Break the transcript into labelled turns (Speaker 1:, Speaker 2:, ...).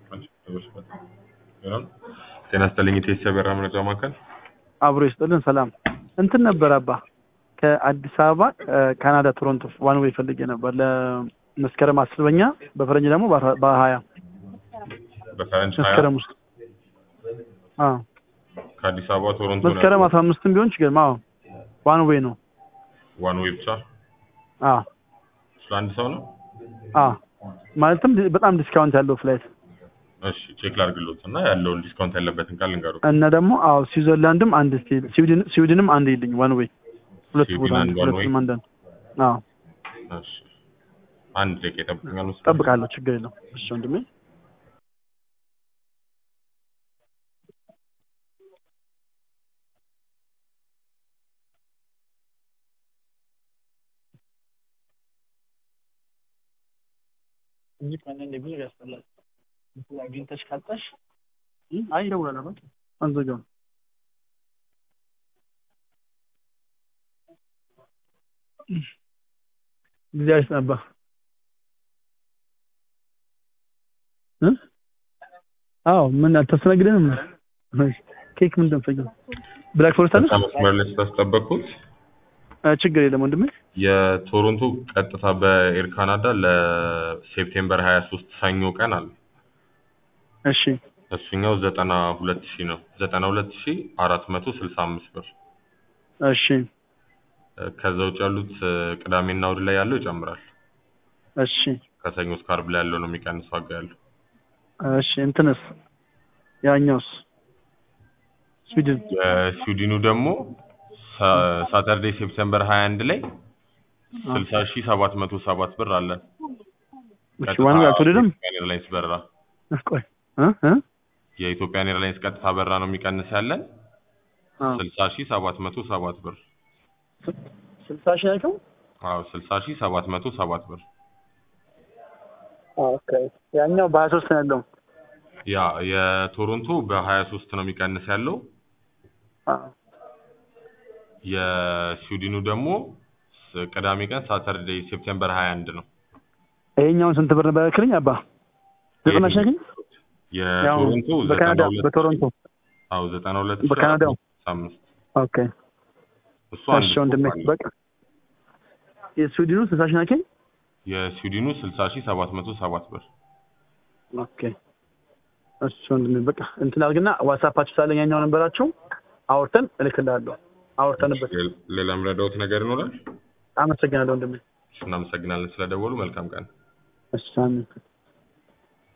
Speaker 1: ጤና ይስጥልኝ ኢቴስ የበራ መረጃ ማዕከል
Speaker 2: አብሮ ይስጥልን። ሰላም እንትን ነበር አባ ከአዲስ አበባ ካናዳ ቶሮንቶ ዋን ዌይ ፈልጌ ነበር ለመስከረም አስበኛ በፈረንጅ ደግሞ በሀያ
Speaker 1: በፈረንጅ ሀያ
Speaker 2: መስከረም ውስጥ አዎ
Speaker 1: ከአዲስ አበባ ቶሮንቶ ነው
Speaker 2: መስከረም አስራ አምስትም ቢሆን ችግር አዎ ዋን ዌይ ነው
Speaker 1: ዋን ዌይ ብቻ
Speaker 2: አዎ
Speaker 1: ስለ አንድ ሰው ነው
Speaker 2: አዎ ማለትም በጣም ዲስካውንት ያለው ፍላይት
Speaker 1: እሺ ቼክ ላድርግሎት እና ያለውን ዲስካውንት ያለበትን ቃል ልንገሩ
Speaker 2: እና ደግሞ አዎ ስዊዘርላንድም አንድ ስቴል ስዊድን ስዊድንም አንድ ይልኝ ዋን ዌይ ሁለት
Speaker 1: ስዊድን
Speaker 2: ቦታ
Speaker 1: አንድ one way?
Speaker 2: ሁለቱም አንዳንድ አዎ
Speaker 1: እሺ አንድ ደቂቃ ይጠብቁኛል መሰለኝ
Speaker 2: ጠብቃለሁ ችግር የለው እሺ ወንድሜ እንጂ ከአንዳንዴ ብዙ ያስጠላል። እንትን አግኝተሽ ካጣሽ እ አይ ይደውላል አባት አንዘጋውም። እግዚአብሔር ይስጥህ አባ እ አዎ ምን አታስተናግደንም? እሺ ኬክ ምን እንደምፈልገው ብላክ ፎረስት አለ?
Speaker 1: በጣም መስመር ላይ ስላስጠበቅኩት
Speaker 2: አ፣ ችግር የለም ወንድሜ።
Speaker 1: የቶሮንቶ ቀጥታ በኤር ካናዳ ለሴፕቴምበር 23 ሰኞ ቀን አለ
Speaker 2: እሺ
Speaker 1: እሱኛው ዘጠና ሁለት ሺህ ነው ዘጠና ሁለት ሺህ አራት መቶ ስልሳ አምስት ብር
Speaker 2: እሺ
Speaker 1: ከዛ ውጭ ያሉት እ፣ ቅዳሜና እሑድ ላይ ያለው ይጨምራል
Speaker 2: እሺ
Speaker 1: ከሰኞ እስከ ዓርብ ላይ ያለው ነው የሚቀንስ ዋጋ ያለው
Speaker 2: እሺ እንትንስ ያኛውስ ስዊድን
Speaker 1: የስዊድኑ ደግሞ ሳ- ሳተርዴይ ሴፕቴምበር 21 ላይ ስልሳ ሺህ ሰባት መቶ ሰባት ብር አለ
Speaker 2: እሺ ዋን ጋር አልተወደደም?
Speaker 1: የኢትዮጵያን ኤርላይንስ በረራ
Speaker 2: ቆይ እ እ
Speaker 1: የኢትዮጵያን ኤርላይንስ ቀጥታ በረራ ነው የሚቀንስ ያለን
Speaker 2: አዎ
Speaker 1: ስልሳ ሺህ ሰባት መቶ ሰባት ብር
Speaker 2: ስልሳ ሺህ ናቸው።
Speaker 1: አዎ ስልሳ ሺህ ሰባት መቶ ሰባት ብር
Speaker 2: ኦኬ ያኛው በሀያ ሶስት ነው ያለው።
Speaker 1: ያ የቶሮንቶ በሀያ ሶስት ነው የሚቀንስ ያለው
Speaker 2: አዎ
Speaker 1: የስዊድኑ ደግሞ ስ- ቅዳሜ ቀን ሳተርዴይ ሴፕቴምበር 21 ነው
Speaker 2: ይሄኛውን ስንት ብር ነበር ያልክልኝ አባ? ዘጠና ሺህ ያልክኝ? ያው
Speaker 1: የቶሮንቶ
Speaker 2: በካናዳ
Speaker 1: 92
Speaker 2: በቶሮንቶ
Speaker 1: አዎ 92
Speaker 2: በካናዳው?
Speaker 1: አምስት
Speaker 2: ኦኬ
Speaker 1: እሱ አንድ
Speaker 2: እሺ ወንድሜ
Speaker 1: ስቶፕ አለ።
Speaker 2: በቃ የስዊድኑ ስልሳ ሺህ ናቸው።
Speaker 1: የስዊድኑ 60 ሺህ 707 ብር
Speaker 2: ኦኬ እሺ ወንድሜ በቃ እንትን አድርግና ዋትስአፓችሁ ሳለኝ ያኛው ነበራችሁ አውርተን እልክልሃለሁ። አውርተንበት
Speaker 1: ሌ- ሌላ የምረዳዎት ነገር ይኖራል?
Speaker 2: አመሰግናለሁ ወንድሜ።
Speaker 1: እሺ፣ እናመሰግናለን ስለደወሉ። መልካም ቀን።
Speaker 2: እሺ አሜን።